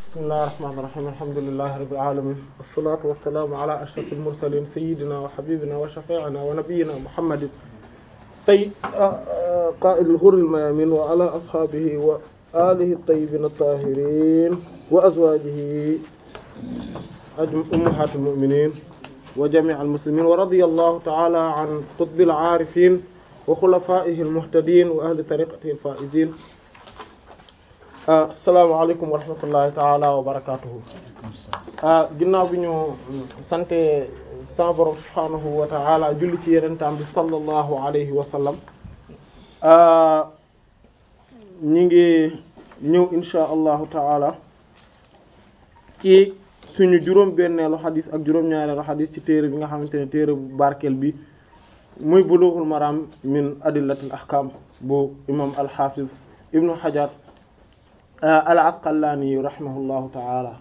bismillahir rahmanir rahim alhamdulillahi rabbil alamin wassalatu wassalamu ala ashrafil mursalin sayyidina wa habibina wa shafi'ina wa nabiyyina muhammadin tay qa'idil ghurril mayamin wa ala ashabihi wa alihi at-tayyibin at-tahirin wa azwajihi ummahatil mu'minin wa jami'il muslimin wa radiyallahu ta'ala an qutbil arifin wa khulafa'ihi al-muhtadin wa ahli tariqatihi al-faizin asalaamaaleykum wa rahmatullahi taala wa barakatuhu ginnaaw bi ñu sante sa borom subhaanahu wa taala julli ci yenentaam bi sallallahu alayhi wa sallam ñi ngi ñëw insha allahu taala ci suñu juróom benneelu xadis ak juróom-ñaareelu xadis ci téere bi nga xamante ne téere bu barkeel bi muy bulughul maram min adillatil ahkam bu imam al-hafiz ibnu hajar al asqalaani rahimahullahu taala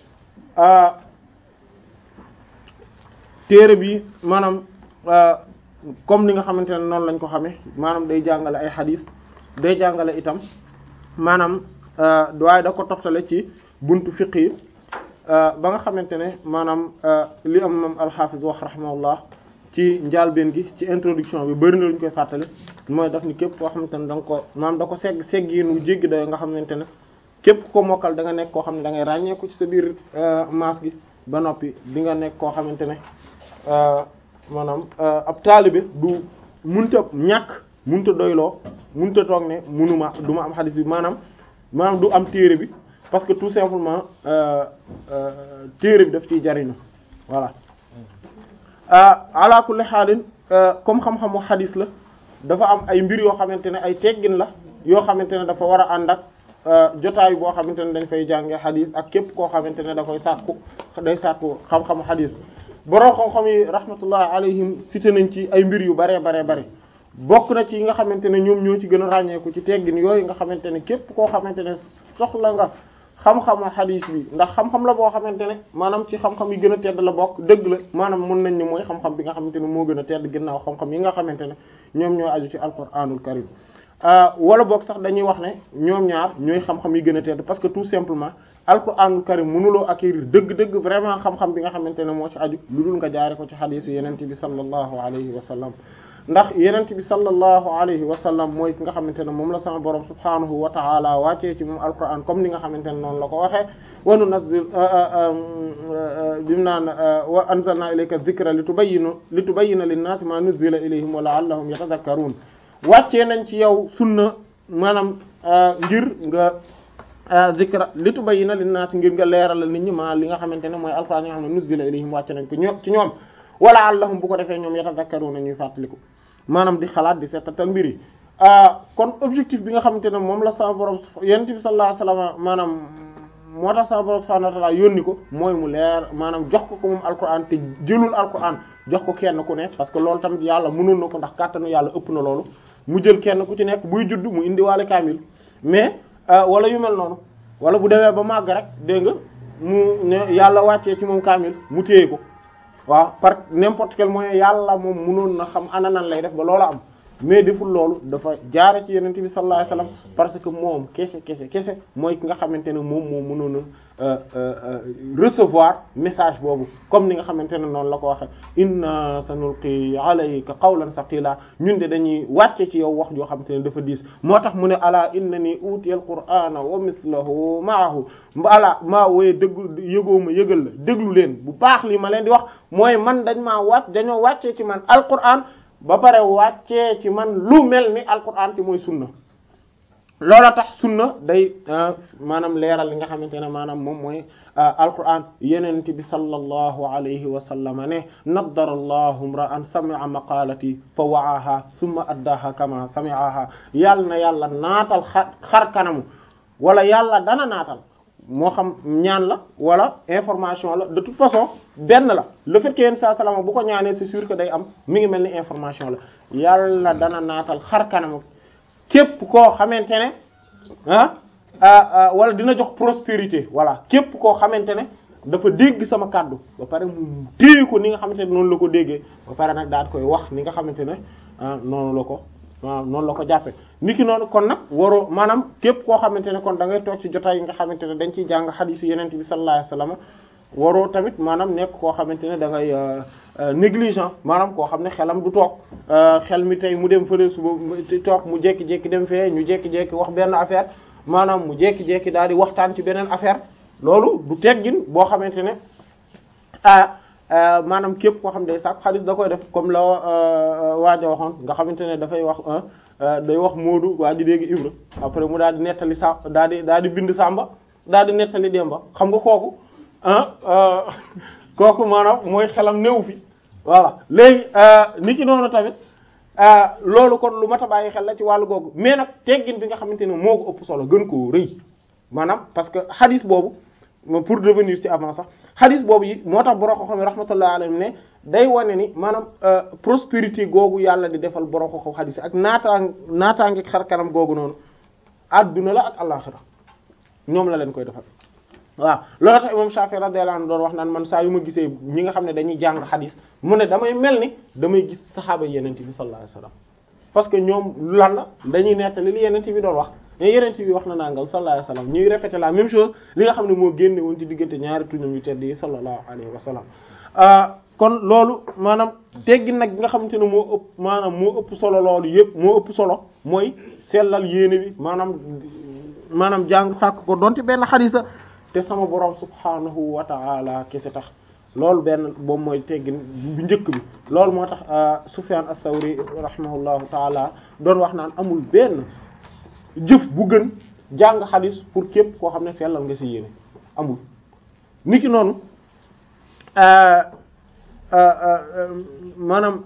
téere bi maanaam comme ni nga xamante ne noonu lañ ko xamee maanaam day jàngale ay xadis day jàngale itam maanaam waaye da ko toftale ci buntu fiq yi ba nga xamante ne maanaam li am moom alxaafis wax rahimahullah ci njaalbeen gi ci introduction bi bëri na lu ñu koy fàttali mooy daf ni képp koo xamante ne da nga ko maanaam da ko segg seggiinu jéggi da nga xamante ne képp ko mokkal da nga nekk koo xam ne da ngay ràññeeku ci sa biir maas gi ba noppi di nga nekk koo xamante ne maanaam ab taalibe du munta ñàkk munta doyloo munta toog ne munuma du ma am xadis bi maanaam maanaam du am téere bi parce que tout simplement téere bi daf ciy jariñu voilà ala kulli xaalin comme xam-xamu xadis la dafa am ay mbir yoo xamante ne ay teggin la yoo xamante ne dafa war a ànd ak jotaay boo xamante ne dañ fay jàngee xadis ak képp koo xamante ne da koy sàkku day sàkku xam-xamu xadis borom xam-xam yi rahmatullah alayhim cité nañ ci ay mbir yu baree baree bare bokk na ci yi nga xamante ne ñoom ñoo ci gën a ràññeeku ci teggin yooyu nga xamante ne képp koo xamante ne soxla nga xam-xamu xadis bi ndax xam-xam la boo xamante ne maanaam ci xam-xam yi gën a tedd la bokk dëgg la maanaam mën nañ ni mooy xam-xam bi nga xamante ne moo gën a tedd ginnaaw xam-xam yi nga xamante ne ñoom ñoo aju ci alquranul karim wala boog sax dañuy wax ne ñoom ñaar ñooy xam-xam yi gën a tedd parce que tout simplement alquranul karim mënuloo acquérir dëgg-dëgg vraiment xam-xam bi nga xamante ne moo ci aju lu dul nga jaare ko ci xadisu yenente bi sallallahu alayhi wa sallam ndax yenente bi sallallahu alayhi wa sallam mooy ki nga xamante ne moom la sama borom subhanahu wa ta'ala wàccee ci moom alquran comme ni nga xamante ne noonu la ko waxee wa nunazzil bimu naan wa anzalna ilayka dhikra litubayyina litubayyina lin-nasi ma nuzila ilayhim wa la'allahum yatadhakkarun wàccee nañ ci yow sunna maanaam ngir nga zikra li tubayyina linnaas ngir nga leeral nit ñi ma li nga xamante ne mooy alxuraan yi nga xam ne nuzila ilayhim wàcce nañ ko ñoom ci ñoom wala allahum bu ko defee ñoom yatazakkaruna ñuy fàttaliku maanaam di xalaat di seetatal mbir yi kon objectif bi nga xamante ne moom la sa borom yonent bi sallallahu alayhi wasallam maanaam moo tax sa borom subhanahu wa ta'ala yónni ko mooy mu leer maanaam jox ko ko moom alquran te jëlul alquran jox ko kenn ku ne parce que loolu tamit yàlla mënoon na ko ndax kàttanu yàlla ëpp na loolu mu jël kenn ku ci nekk buy judd mu indiwaale kaamil mais wala yu mel noonu wala bu demee ba màgg rek dégg nga mu ne yàlla wàccee ci moom kaamil mu téye ko waaw par n'importe quel moyen yàlla moom mënoon na xam ana nan lay def ba loola am mais deful loolu dafa jaare ci yenente bi sallallahu alayhi wasallam parce que moom kese kese kese mooy ki nga xamante ne moom moo mënoon a recevoir message boobu comme ni nga xamante ne noonu la ko waxe inna sanulqi alayka qawlan thaqila ñun de dañuy wàcce ci yow wax joo xamante ne dafa diis moo tax mu ne ala innani utiyal qur'ana wa mithluhu ma'ahu ala maa wooye déglu yëgoo ma yëgal la déglu leen bu baax li ma leen di wax mooy man dañ maa wàcc dañoo wàccee ci man alquran ba pare wàccee ci man lu mel ni alquran te mooy sunna loola tax sunna day maanaam leeral li nga xamante ne maanaam moom mooy alquran yenent bi sallallahu alayhi wa sallama ne naddara allahu imra'an sami'a maqalati fa wa'aha thumma addaha kama sami'aha yàlla na yàlla naatal xar xar kanamu wala yàlla dana naatal moo xam ñaan la wala information la de toute façon benn la le fait que yenn saa salama bu ko ñaanee c'est sûr que day am mi ngi mel ni information la yàlla dana naatal xar kanam képp koo xamante ne ah wala dina jox prospérité voilà képp koo xamante ne dafa dégg sama kàddu ba pare mu téye ko ni nga xamante ne noonu la ko déggee ba pare nag daal koy wax ni nga xamante ne noonu la ko maanaam noonu la ko jàppe niki noonu kon nag waroo maanaam képp koo xamante ne kon da ngay toog ci jotaay yi nga xamante ne dañ ciy jàng xadiis yi yenente bi sallallahu alayhi wasallam waroo tamit maanaam nekk koo xamante ne da ngay négligent maanaam koo xam ne xelam du toog xel mi tey mu dem fële suba toog mu jékki-jékki dem fee ñu jékki-jékki wax benn affaire maanaam mu jékki-jékki daal di waxtaan ci beneen affaire loolu du teggin boo xamante ne ah maanaam képp koo xam ne day sàkk xadis da koy def comme la waaja waxoon nga xamante ne dafay wax day wax Moodu waa ji dégg Ibra après mu daal di nettali sa daal di daal di bind Samba daal di nettali Demba xam nga kooku ah kooku maanaam mooy xelam néew fi voilà léegi ni ki noonu tamit loolu kon lu mat a bàyyi xel la ci wàllu googu mais nag teggin bi nga xamante ne moo ko ëpp solo gën koo rëy maanaam parce que xadis boobu pour revenir ci avant sax xadis boobu yi moo tax borom xam-xam rahmatullah alayhim ne day wane ni maanaam prospérité googu yàlla di defal borom xam-xam xadis yi ak naataang naataange xar kanam googu noonu adduna la ak àllaxira ñoom la leen koy defal. waaw loolu tax imam Shafi radiyallahu anhu doon wax naan man saa yu ma gisee ñi nga xam ne dañuy jàng xadis mu ne damay mel ni damay gis saxaaba yenente bi sallallahu alayhi wasallam parce que ñoom lan la dañuy nettali li yenente bi doon wax mais yenente bi wax na nangal sallallahu alayhi wasallam ñuy répéter la même chose li nga xam ne moo génne woon ci diggante ñaari tuñam yu tedd yi sallallahu alayhi wasallam kon loolu maanaam teggi nag bi nga xamante ne moo ëpp maanaam moo ëpp solo loolu yëpp moo ëpp solo mooy sellal yéene bi maanaam maanaam jàng sàkk ko donte benn xadis la te sama borom subhanahu wa ta'ala kese tax loolu benn boobu mooy teggin bu njëkk bi loolu moo tax Sufyan as-Sawri rahimahullahu ta'ala doon wax naan amul benn jëf bu gën jàng xadis pour képp koo xam ne sellal nga ci yéene amul niki noonu maanaam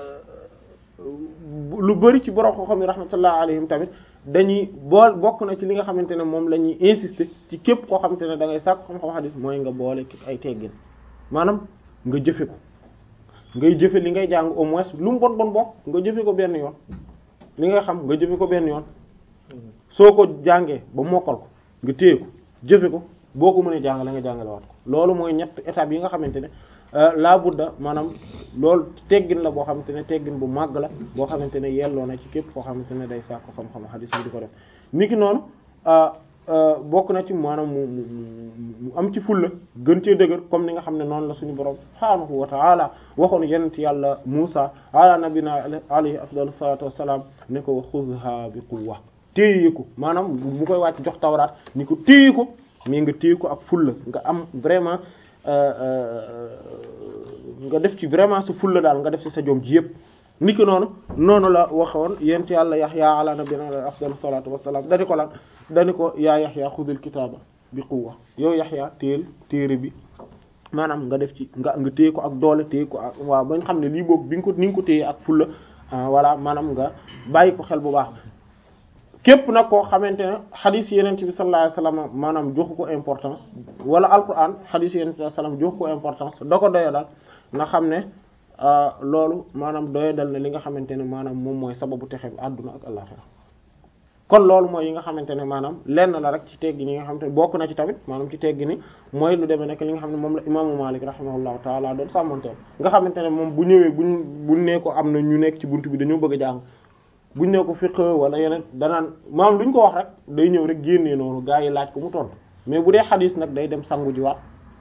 lu bari ci borom koo xam ne rahmatullah alayhim tamit dañuy bool bokk na ci li nga xamante ne moom la ñuy insister ci képp koo xamante ne da ngay sàkk xam-xam xadis mooy nga boole ci ay teggin maanaam nga jëfe ko ngay jëfe li ngay jàng au moins lu mu bon bon bokk nga jëfe ko benn yoon li nga xam nga jëfe ko benn yoon soo ko jàngee ba mokkal ko nga téye ko jëfe ko boo ko mënee jàngale nga jàngale waat ko loolu mooy ñett étape yi nga xamante ne laa budda maanaam loolu teggin la boo xamante ne teggin bu màgg la boo xamante ne yelloo na ci képp koo xamante ne day sàkk xam-xam xadis bi di ko def niki noonu bokk na ci maanaam mu mu am ci fulla gën cee dëgër comme ni nga xam ne noonu la suñu borom subhaanahu wa ta'ala waxoon yenent yàlla Musa ala nabina alayhi afdalu salatu wassalam ne ko xudha bi quwwa téye ko maanaam bu koy wàcc jox tawraat ni ko téye ko mais nga téye ko ak fulla nga am vraiment nga def ci vraiment sa fulla daal nga def ci sa jom ji yëpp niki noonu noonu la waxoon yent yàlla Yaxya ala nabiyina afdalu salatu wassalam dani ko lan dani ko yaa Yaxya xudul kitaaba bi quwwa yow Yaxya téel téere bi maanaam nga def ci nga nga téye ko ak doole téye ko ak waaw ba nga xam ne lii boobu bi nga ko ni nga ko téye ak fulla voilà maanaam nga bàyyi ko xel bu baax képp nag koo xamante ne xadis yenent bi sallallahu alayhi wasallam maanaam joxu ko importance wala alquran xadis yenent bi sallallahu alayhi wasallam joxu ko importance da ko doya dal nga xam ne loolu maanaam doya dal ne li nga xamante ne maanaam moom mooy sababu texe bi àdduna ak àllaxira kon loolu mooy yi nga xamante ne maanaam lenn la rek ci teggi ni nga xamante ne bokk na ci tamit maanaam ci teggi ni mooy lu demee nekk li nga xam ne moom la imaamu Maalik rahimahullahu taala doon sàmmanteel nga xamante ne moom bu ñëwee buñ buñ nee ko am na ñu nekk ci buntu bi dañoo bëgg a jàng buñ ne ko fiqh wala yeneen danaan maam luñ ko wax rek day ñëw rek génnee noonu gaa yi laaj ko mu tontu mais bu dee xadis nag day dem sangu ji waat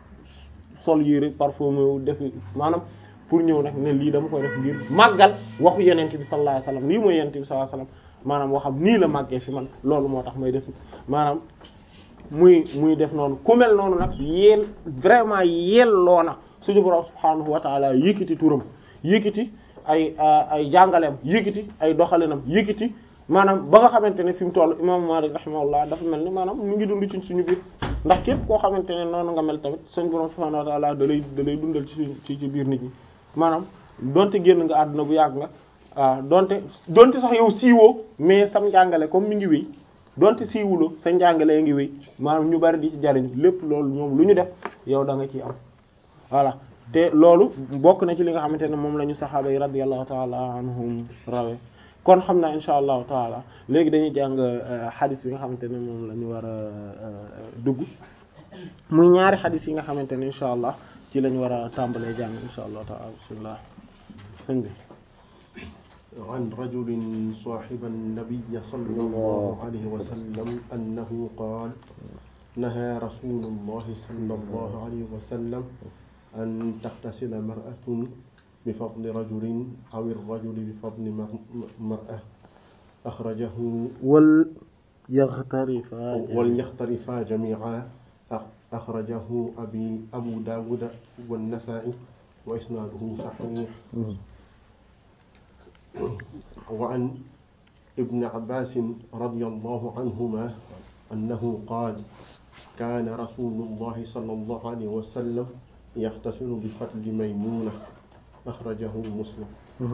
sol yére parfumé wu def maanaam pour ñëw nag ne lii dama koy def ngir màggal waxu yenente bi sallallahu alayhi wasallam lii mooy yenente bi sallallahu alayhi wasallam maanaam waxam nii la màggee fi man loolu moo tax may def maanaam muy muy def noonu ku mel noonu nag yeel vraiment yelloo na suñu borom subhanahu wa ta'ala yëkkati turam yëkkati ay ay jàngaleem yëkkati ay doxalinam yëkkati maanaam ba nga xamante ne fi mu toll imam Malik rahimahullah dafa mel ni maanaam mu ngi dund ci suñu biir ndax képp koo xamante ne noonu nga mel tamit suñu borom subhanahu wa ta'ala da lay da lay dundal ci suñ ci ci biir nit ñi maanaam donte génn nga àdduna bu yàgg nga waaw donte donte sax yow siiwoo mais sam njàngale comme mi ngi wéy donte siiwuloo sa njàngale ngi wéy maanaam ñu bari di ci jariñ lépp loolu ñoom lu ñu def yow da nga ciy am voilà te loolu bokk na ci li nga xamante ne moom la ñu saxaaba yi radiyallahu taala anhum rawe kon xam naa insha allahu taala léegi dañuy jàng xadis bi nga xamante ne moom la ñu war a dugg muy ñaari xadis yi nga xamante ne insha allah ci lañu war a tàmbalee jàng insha allahu taala bismillah sëñ bi عن رجل صاحب النبي صلى الله عليه وسلم أنه قال نهى رسول الله صلى الله عليه وسلم أن تغتسل مرأة بفضل رجل أو الرجل بفضل مرأة أخرجه وليغترفا وليختلفا جميعا أخرجه أبي أبو داود والنسائي وإسناده صحيح وعن ابن عباس رضي الله عنهما أنه قال كان رسول الله صلى الله عليه وسلم يغتسل بفضل ميمونة أخرجه مسلم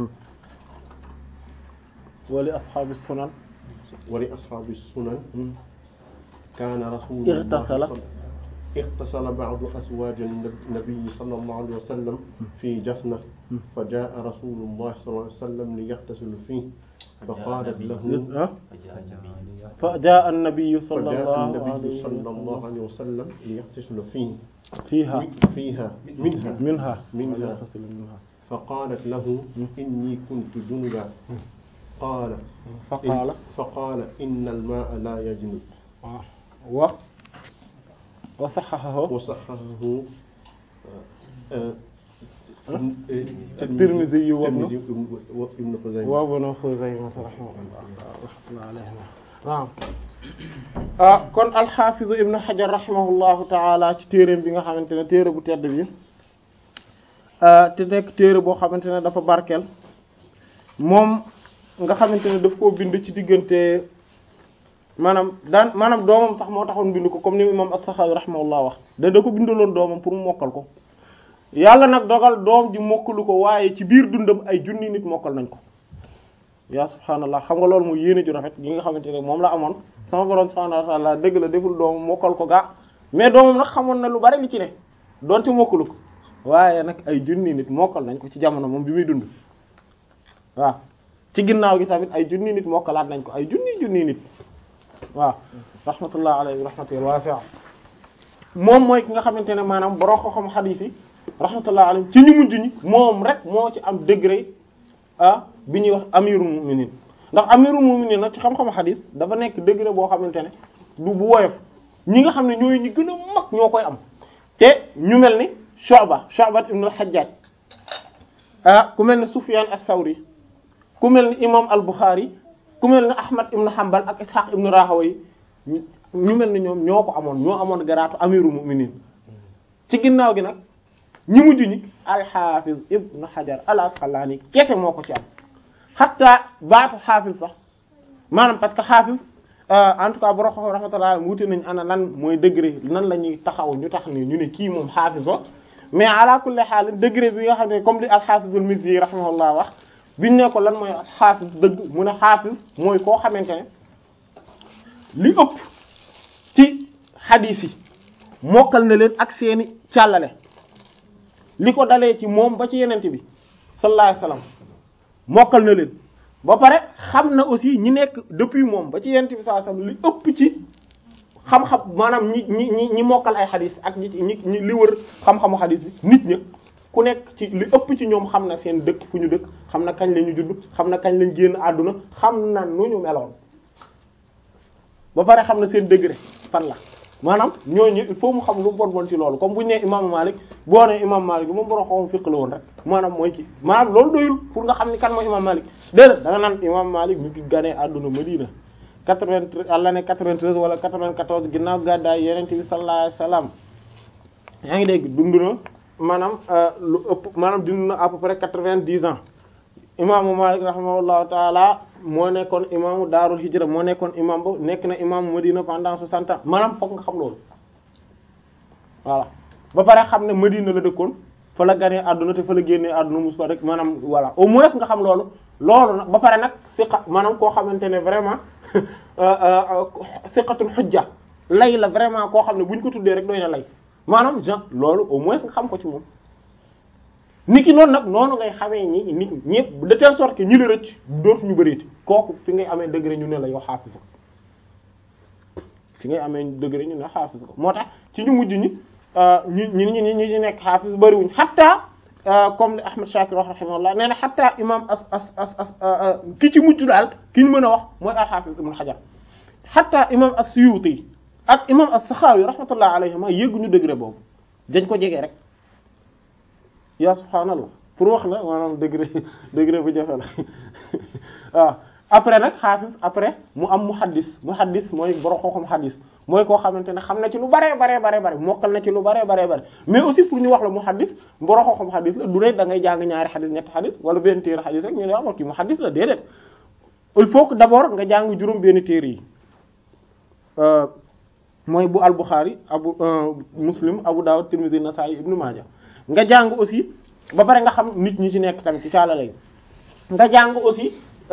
ولأصحاب السنن ولأصحاب السنن كان رسول الله اغتسل اغتسل بعض أزواج النبي صلى الله عليه وسلم في جفنة فجاء رسول الله صلى الله عليه وسلم ليغتسل فيه فقالت له أه؟ فجاء النبي صلى فجاء الله النبي عليه صلى الله وسلم عليه وسلم ليغتسل فيه فيها فيها منها منها منها. وليغتسل منها فقالت له إني كنت جنبا قال فقال فقال إن الماء لا يجنب آه. و وصححه وصححه آه، آه، الترمذي وابن- الترمذي وابن خزيمة وابن خزيمة رحمه الله رحمة الله عليهما naam ah kon alxaafizu ibnu xajar rahimahullahu taala ci téeréem bi nga xamante ne téere bu tedd bi ah, te nekk téere boo xamante ne dafa barkeel moom nga xamante ne daf koo bind ci diggante maanaam daan maanaam doomam sax moo taxoon bind ko comme ni imam as-Saxaawi rahimahullah wax da da ko bindaloon doomam pour mu mokkal ko yàlla nag dogal doom ji mokkalu ko waaye ci biir dundam ay junni nit mokkal nañ ko yaa subhaanallah xam nga loolu mooy yéene ju rafet gi nga xamante ne moom la amoon sama borom subhaanahu wa ta'ala dëgg la deful doomam mokkal ko gaa mais doomam nag xamoon na lu bari li ci ne donte mokkalu ko waaye nag ay junni nit mokkal nañ ko ci jamono moom bi muy dund waaw ci ginnaaw gi tamit ay junni nit mokkalaat nañ ko ay junni junni nit waaw rahmatullah alayhi rahmatul wasi'a moom mooy ki nga xamante ne maanaam borom xam-xam xadiis yi rahmatullah alayhi ci ñu mujj ñi moom rek moo ci am degré ah bi ñuy wax amirul mu'minin ndax amirul mu'minin nag ci xam-xamu xadiis dafa nekk degré boo xamante ne du bu woyof ñi nga xam ne ñooy ñi gën a mag ñoo koy am te ñu mel ni Shu'ba Shu'ba ibn al-Hajjaj ah ku mel ni Sufyan as-Sawri ku mel ni imam al-Bukhari ku mel ni Ahmad ibn Hanbal ak Ishaq ibn Rahawayh ñu mel ni ñoom ñoo ko amoon ñoo amoon garaatu amirul mu'minin ci ginnaaw gi nag ñi mujj ñi al-Hafiz ibn Hajar al-Asqalani kese moo ko ci am hatta baatu xaafis sax maanaam parce que xaafis en tout cas borom xam rahmatullah wuute nañ ana lan mooy degré nan la ñuy taxaw ñu tax ni ñu ne kii moom xaafis la mais ala kulli xaal degré bi nga xam ne comme li al-Hafiz al-Mizzi rahimahullah wax biñ ne ko lan mooy xaafis dëgg mu ne xaafis mooy koo xamante ne li ëpp ci xadiis yi mokkal na leen ak seeni càllale li ko dalee ci moom ba ci yenente bi sallallahu alayhi wasallam mokkal na leen ba pare xam na aussi ñi nekk depuis moom ba ci yenente bi sallallahu alayhi wasallam li ëpp ci xam-xam maanaam ñi ñi ñi ñi mokkal ay xadis ak ñi ñi ñi li wër xam-xamu xadis bi nit ña ku nekk ci li ëpp ci ñoom xam na seen dëkk fu ñu dëkk xam na kañ la ñu judd xam na kañ lañ génn àdduna xam na nu ñu meloon ba pare xam na seen degré fan la maanaam ñooñu il faut mu xam lu mu bon bon ci loolu comme bu ñu nee imaamu Malik boo nee imaamu Malik bi moom borom xaw ma fiq la woon rek maanaam mooy ci maanaam loolu doyul pour nga xam ni kan mooy imaamu Malik déedéet da nga naan imaamu Malik mi ngi ganee àdduna Madina 93 à l'année 93 wala 94 ginnaaw gàddaay Yonent bi sallallahu alayhi wasallam yaa ngi dégg dund na maanaam lu ëpp maanaam dund na à peu près 90 ans imaamu Malik rahimahullahu taala moo nekkoon imaamu Daarul Hijra moo nekkoon imaam ba nekk na imaamu Madina pendant 60 ans maanaam fokk nga xam loolu voilà ba pare xam ne Madina la dëkkoon fa la ganee àdduna te fa la génnee àdduna mus fa rek maanaam voilà au moins nga xam loolu loolu nag ba pare nag siqa maanaam koo xamante ne vraiment siqatul xujja lay la vraiment koo xam ne bu ñu ko tuddee rek doy na lay maanaam genre loolu au moins nga xam ko ci moom nit ki noonu nag noonu ngay xamee ñi nit ñëpp de telle sorte que ñi la rëcc dootu ñu bëreeti kooku fi ngay amee degré ñu ne la yow xaafis ko fi ngay amee degré ñu ne xaafis ko moo tax ci ñu mujj ñi ñi ñi ñi ñi ñi nekk xaafis bëriwuñ xatta comme li Ahmad Shakir wax rahimahullah nee na xataa imam as as as as ki ci mujj daal ki ñu mën a wax mooy al-Hafiz Ibn Hajar xataa imam as-Suyuti ak imam as-Sakhawi rahmatullah alayhima yëgguñu degré boobu dañ ko jege rek yaa subhaanallah pour wax la maanaam degré degré bu jafe la waaw après nag xaafis après mu am muhaddis muhaddis mooy borom xam-xam xaddis mooy koo xamante ne xam na ci lu baree baree baree bare mokkal na ci lu baree baree bare mais aussi pour ñu wax la muhaddis borom xam-xam xaddis la du rek da ngay jàng ñaari xaddis ñetti xaddis wala benn téere xaddis rek ñu ne waaw kii muhaddis la déedéet il faut que d'abord nga jàng juróom benn téere yi mooy bu al-Bukhari abu Muslim Abu Dawud Tirmidhi Nasa'i Ibn Majah nga jàng aussi ba pare nga xam nit ñi ci nekk tamit ci caala lay nga jàng aussi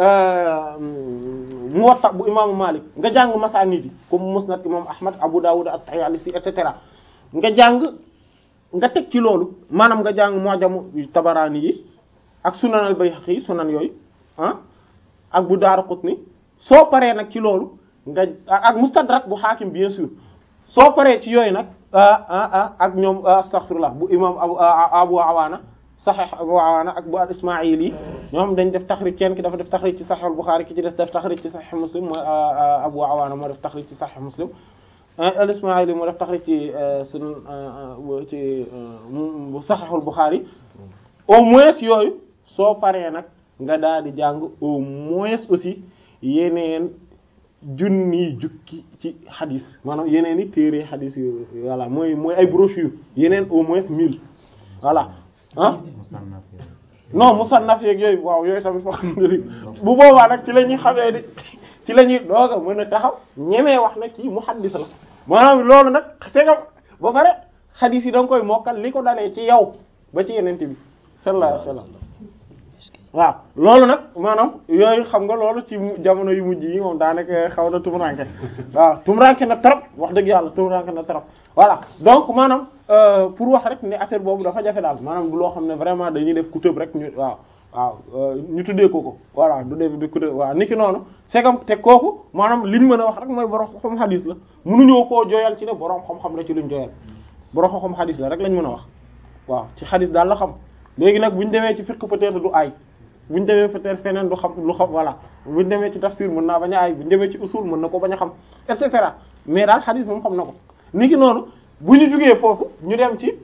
Muwatta bu imaamu Malik nga jàng masaanid yi comme Musnad imam Ahmad Abu Dawud at-Tayalisi et cetera nga jàng nga teg ci loolu maanaam nga jàng Mu'jamu Tabarani yi ak Sunan al-Bayhaqi sunan yooyu ah ak bu Daraqutni soo paree nag ci loolu nga ak Mustadrak bu Hakim bien sûr soo paree ci yooyu nag ah ah ak ñoom astaghfirullah bu imam Abu Abu Awaana Sahih Abu Awaana ak bu al Ismaa'ili ñoom dañ def taxrij kenn ki dafa def taxrij ci Sahih al-Bukhari ki ci def def taxrij ci Sahih Muslim mooy Abu Awaana moo def taxrij ci Sahih Muslim al Ismaa'ili moo def taxrij ci sunu ci bu Sahih al-Bukhari au moins yooyu soo paree nag nga daal di jàng au moins aussi yeneen junni jukki ci xadis maanaam yeneen i téere xadis yu voilà mooy mooy ay brochure yeneen au moins mille voilà ah non musannaf yeeg yooyu waaw yooyu tamit foo xam ne bu boobaa nag ci la ñuy xamee di ci la ñuy doog a mën a taxaw ñemee wax nag kii muhaddis la maanaam loolu nag c'est que ba pare xadis yi da nga koy mokkal li ko dalee ci yow ba ci yenente bi sallallahu alayhi wasallam waaw loolu nag maanaam yooyu xam nga loolu ci jamono yu mujj yi moom daanaka xaw na tumuranke waaw tumuranke na trop wax dëgg yàlla tumuranke na trop voilà donc maanaam pour wax rek ne affaire boobu dafa jafe daal maanaam du loo xam ne vraiment dañuy def ku tëb rek ñu waaw waaw ñu tuddee ko ko voilà du def di ku tëb waaw niki noonu c'est comme te kooku maanaam liñ mën a wax rek mooy borom xam xadis la mënuñoo koo jooyal ci ne borom xam-xam la ci luñ jooyal borom xam xadis la rek lañ mën a wax waaw ci xadis daal la xam léegi nag buñ demee ci fiqh peut-être du ay bu ñu demee peut-être feneen du xam lu xam voilà bu ñu demee ci tafsir mën naa bañ a ay bu ñu demee ci usul mën na ko bañ a xam et cetera mais daal xadis moom xam na ko ni ki noonu bu ñu jugee foofu ñu dem ci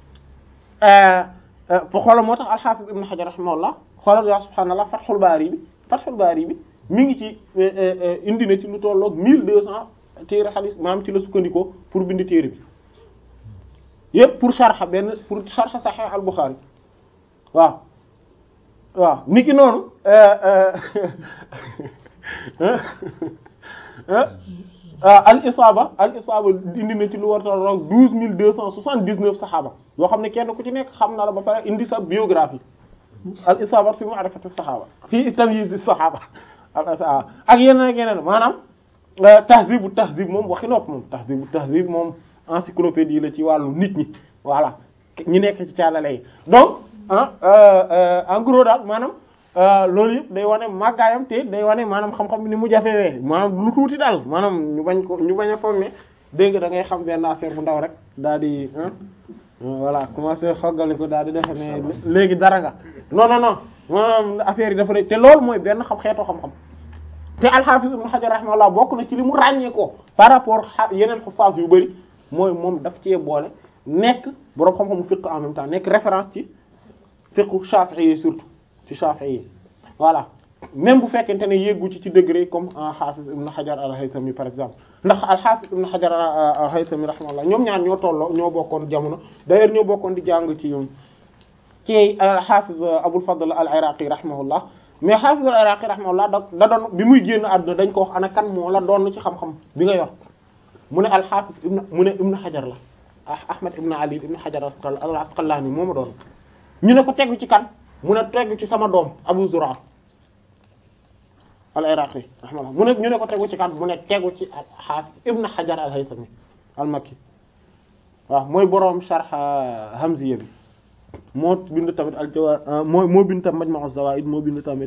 xoolal moo tax al-Hafiz Ibn Hajar rahimahullah xoolal yaa subhaanallah Fathul Bari bi Fathul Bari bi mi ngi ci indi na ci lu tolloog 1200 téere xadis maanaam ci la sukkandikoo pour bind téere bi yépp pour sharh benn pour sharh Sahih al-Bukhari waaw. waaw niki noonu al isaaba al isaaba indi na ci lu war a roog douze mille deux cent soixante dix neuf saxaaba yoo xam ne kenn ku ci nekk xam na la ba pare indi sa biographie al isaaba fi ma'rifati saxaaba fi tamyiz saxaaba ak yeneen ak yeneen maanaam tahzibu tahzib moom waxi nopp moom tahzibu tahzib moom encyclopédie la ci wàllu nit ñi voilà ñi nekk ci caalale yi donc ah en gros daal maanaam loolu yëpp day wane màggaayam te day wane maanaam xam-xam ni mu jafewee maanaam lu tuuti daal maanaam ñu bañ ko ñu bañ a foog ne dégg nga da ngay xam benn affaire bu ndaw rek daal di voilà commencé xoggali ko daal di defe ne léegi dara nga non non non maanaam affaire yi dafa rek te loolu mooy benn xam xeetu xam-xam te al-Hafiz Ibn Hajar rahimahullah bokk na ci li mu ràññee ko par rapport yeneen xufaas yu bari mooy moom daf cee boole nekk boroom xam-xamu fiqh en même temps nekk référence ci fiqhu Shafi'i yi surtout ci Shafi'i yi voilà même bu fekkente ne yeggu ci ci degré comme Hafiz Ibn Hajar al-Haythami par exemple ndax al-Hafiz Ibn Hajar al-Haythami rahimahullah ñoom ñaar ñoo tolloo ñoo bokkoon jamono d'ailleurs ñoo bokkoon di jàng ci ci Hafiz Abul Fadl al-Iraqi rahimahullah mais Hafiz al-Iraqi rahimahullah da da doon bi muy génn àdduna dañ ko wax ana kan moo la doon ci xam-xam bi nga yor mu ne al-Hafiz ibn mu ne Ibn Hajar la Ahmad Ibn Ali Ibn Hajar al-Asqalani moo ma doon ñu ne ko tegu ci kan mu ne tegu ci sama doom Abu Zur'a al-Iraqi rahimahullah mu ne ñu ne ko tegu ci kan mu ne tegu ci Hafiz Ibn Hajar al-Haythami al-Makki waaw mooy boroom sharh Hamziya bi moo bind tamit al-Jawahir moo moo bind tamit Majma' az-Zawaid moo bind tamit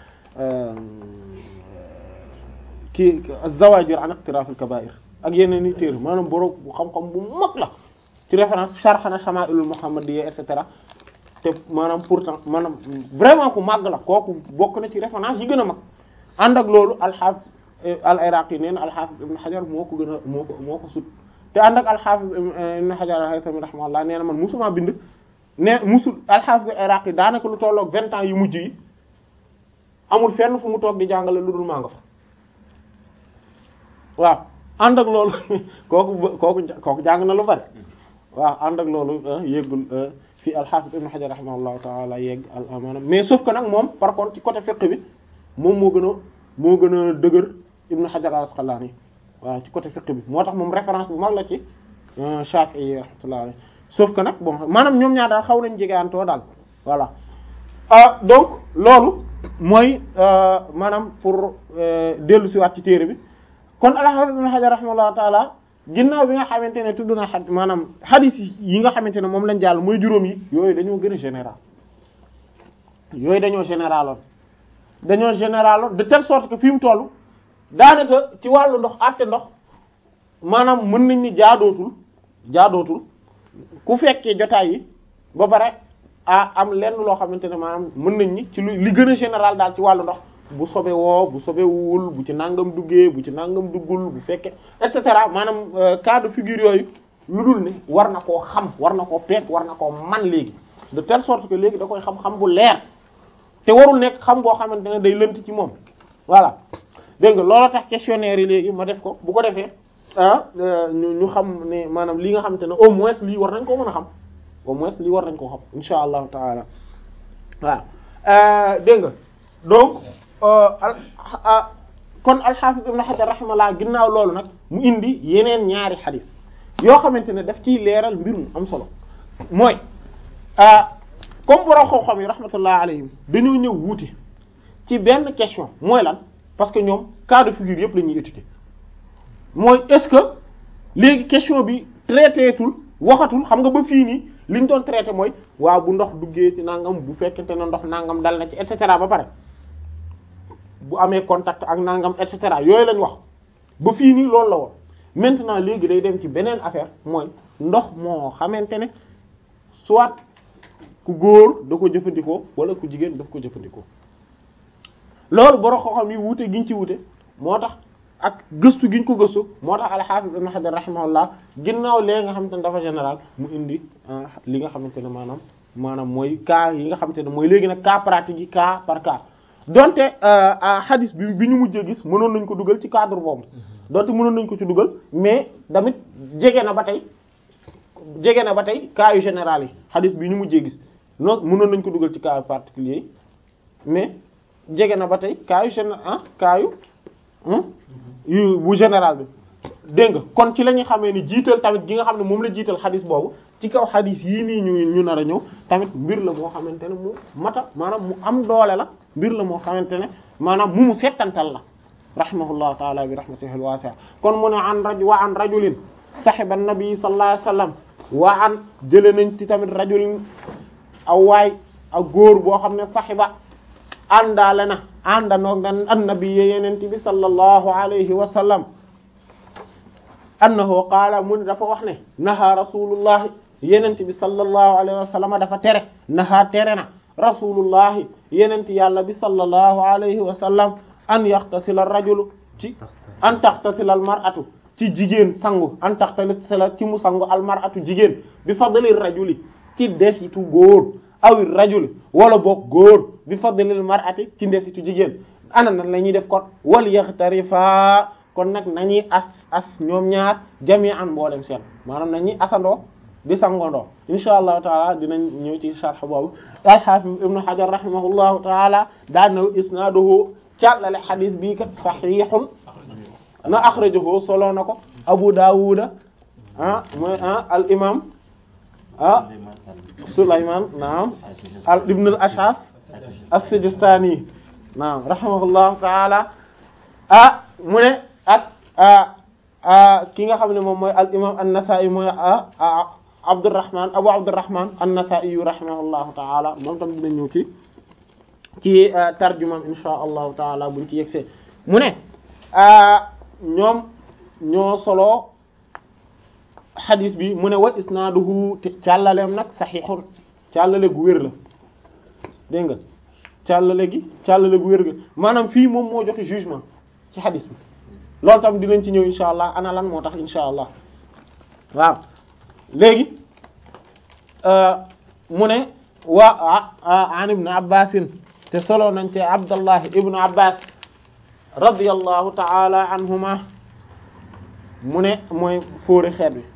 kii az-Zawajir an iqtiraf al-kaba'ir ak yeneen i téere maanaam boroom bu xam-xam bu mag la ci référence sharh na Shama'ilul Muhammadiyya et cetera te maanaam pourtant maanaam vraiment ku màgg la kooku bokk na ci référence yi gën a mag ànd ak loolu alxaafis al iraqi nee na alxaafis ibn xajar moo ko gën a moo ko moo ko sut te ànd ak alxaafis ibn xajar al-haythami rahimahullah nee na man musuma bind ne musul alxaafis al iraqi daanaka lu tolloog vingt ans yu mujj yi amul fenn fu mu toog di jàngale lu dul maa nga fa waaw ànd ak loolu kooku kooku kooku jàng na lu bari waaw ànd ak loolu yéggul fi al-Hafiz Ibn Hajar rahimahullahu ta'ala yegg al amana mais sauf que nag moom par contre ci côté fiqh bi moom moo gën a moo gën a dëgër Ibn Hajar al-Asqalani waaw ci côté fiqh bi moo tax moom référence bu mag la ci Shafi'i rahmatullahi alayhi sauf que nag bon maanaam ñoom ñaar daal xaw nañ jegeantoo daal voilà ah donc loolu mooy maanaam pour dellu si waat ci téere bi kon al-Hafiz Ibn Hajar rahimahullahu ta'ala ginnaaw bi nga xamante ne tudd na xad maanaam hadith yi nga xamante ne moom lañ jàll mooy juróom yi yooyu dañoo gën a général yooyu dañoo généraloon dañoo généraloon de telle sorte que fi mu toll daanaka ci wàllu ndox àtte ndox maanaam mën nañ ni jaadootul jaadootul ku fekkee jotaay yi ba pare a am lenn loo xamante ne maanaam mën nañ ni ci lu li gën a général daal ci wàllu ndox bu sobe woo bu sobe wul bu ci nangam duggee bu ci nangam duggul bu fekkee et cetera maanaam cas de figure yooyu lu dul ne war na koo xam war na koo peek war na koo man léegi de telle sorte que léegi da koy xam-xam bu leer te warul nekk xam boo xamante ne day lënt ci moom voilà dégg nga loolu tax questionnaire yi léegi ma def ko bu ko defee ah ñu ñu xam ne maanaam li nga xamante ne au moins lii war nañ koo mën a xam au moins lii war nañ koo xam insha allahu taala waaw dégg nga donc kon al-Hafiz Ibn Hajar rahimahullah ginnaaw loolu nag mu indi yeneen ñaari xadis yoo xamante ne daf ciy leeral mbir mu am solo mooy comme borom xam-xam yi rahmatullah alayhim dañoo ñëw wuute ci benn question mooy lan parce que ñoom cas de figure yëpp la ñuy étudier mooy est-ce que léegi question bi traité tul waxatul xam nga ba fii nii li ñu doon traité mooy waaw bu ndox duggee ci nangam bu fekkente ne ndox nangam dal na ci et cetera ba pare. bu amee contact ak nangam et cetera yooyu lañ wax ba fii nii loolu la woon maintenant léegi day dem ci beneen affaire mooy ndox moo xamante ne soit ku góor da ko jëfandikoo wala ku jigéen daf ko jëfandikoo loolu borom xam-xam yi wuute giñ ci wuute moo tax ak gëstu giñ ko gëstu moo tax al-Hafiz Ibn Hajar rahimahullah ginnaaw léegi nga xamante ne dafa général mu indi li nga xamante ne maanaam maanaam mooy cas yi nga xamante ne mooy léegi nag cas pratique yi cas par cas donte hadis bi bi ñu mujjee gis mënoon nañ ko dugal ci cadre boobu donte mënoon nañ ko ci dugal mais tamit jege na ba tey jege na ba tey cas yu général yi hadis bi ñu mujjee gis non mënoon nañ ko dugal ci cas particulier yi mais jege na ba tey cas yu général ah cas yu yu bu général bi dégg nga kon ci la ñuy xamee ni jiital tamit gi nga xam ne moom la jiital hadis boobu ci kaw hadis yii nii ñu ñu nar a ñëw tamit mbir la moo xamante ne mu mata maanaam mu am doole la mbir la moo xamante ne maanaam mu mu settantal la rahimahullahu taala bi rahmatihi alwasi'a kon mu ne an raj wa an rajulin sahiba nabi sallallahu alayhi wasallam wa an jële nañ ci tamit rajulin aw waay ak góor boo xam ne sahiba àndaale na àndanoog na annabi yeneen bi sallallahu alayhi wa sallam annahu qaala mu ne dafa wax ne naha rasulullahi yenent bi sallallahu alayhi wa sallam dafa tere naha tere na rasulullahi yenent yàlla bi sallallahu alayhi wa sallam an yaxtasila ar-rajulu ci an taxtasila al-mar'atu ci jigéen sangu an taxtasila ci mu sangu al-mar'atu jigéen bi fadli rajuli ci desitu góor awi rajuli wala boog góor bi fadli al-mar'ati ci desitu jigéen ana nan la ñuy def kon wal yaxtarifa kon nag nañuy as as ñoom ñaar jami'an mboolem seen maanaam nañuy asandoo di sangondoo insha allahu taala dinañ ñëw ci sharh boobu al-Hafiz ibnu Hajar rahimahullahu taala daan na isnaaduhu càllale xadis bii kat sahihun na akhrajahu solo na ko Abu Dawud ah mooy ah al imam ah Sulayman naam al ibn al Ash'ath as-Sijistani naam rahimahullahu taala ah mu ne ak ki nga xam ne moom mooy al imam an-Nasa'i mooy Abdurrahman Abu Abdurrahman an-Nasa'i rahimahullahu ta'ala moom tam dina ñëw ci ci tarjumam insha allahu taala buñ ci yegsee mu ne ñoom ñoo solo xadis bi mu ne wa isnaaduhu càllaleem nag saxiixun càllale gu wér la dégg nga càllale gi càllale gu wér ga maanaam fii moom moo joxe jugement ci xadis bi loolu tam dinañ ci ñëw insha allah ana lan moo tax insha allah waaw léegi mu ne wa an ibn abbasin te solo nañ te abdallah ibnu abbas radiyallahu ta'ala anhuma mu ne mooy fóore xeet wi